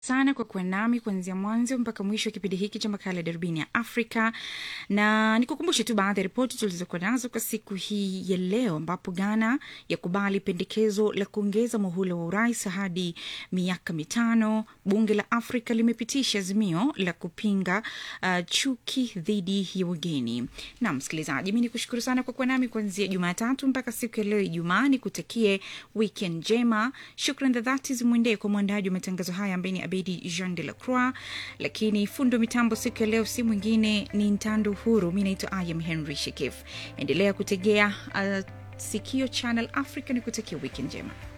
sana kwa kuwa nami kuanzia mwanzo mpaka mwisho wa kipindi hiki cha makala ya darubini ya afrika na nikukumbushe tu baadhi ya ripoti tulizokuwa nazo kwa siku hii ya leo ambapo ghana yakubali pendekezo la kuongeza muhula wa urais hadi miaka mitano bunge la afrika limepitisha azimio la kupinga uh, chuki dhidi ya wageni na msikilizaji mi ni kushukuru sana kwa kuwa nami kuanzia jumatatu mpaka siku ya leo ijumaa nikutakie weekend njema shukran za dhati zimwendee kwa mwandaji wa matangazo haya ambaye ni abedi jean de la croix lakini fundo mitambo siku ya leo si mwingine ni ntando huru mi naitwa ayam henry shekif endelea kutegea uh, sikio channel africa ni kutakia wiki njema